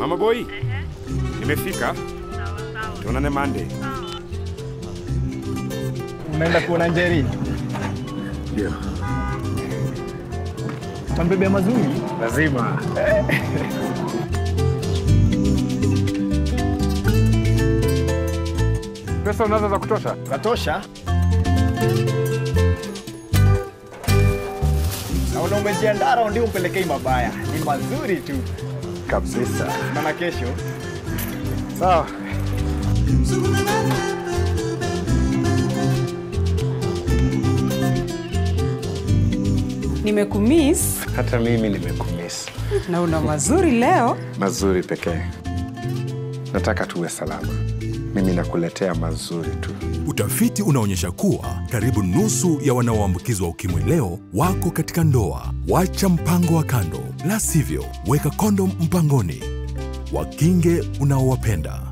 Mama boy, nimefika. Tuonane Monday. Unaenda kuona Njeri? Ndio. Tambebe mazuri. Lazima. Pesa unazo za kutosha? Zatosha. Naona umejiandaa raundi umpelekei mabaya. Ni mazuri tu. Kabisa. Maana kesho Sawa. Nimekumiss Hata mimi nimekumisi. na una mazuri leo. Mazuri pekee. Nataka tuwe salama. Mimi nakuletea mazuri tu. Utafiti unaonyesha kuwa karibu nusu ya wanaoambukizwa ukimwi leo wako katika ndoa. Wacha mpango wa kando, la sivyo weka kondom mpangoni. Wakinge unaowapenda.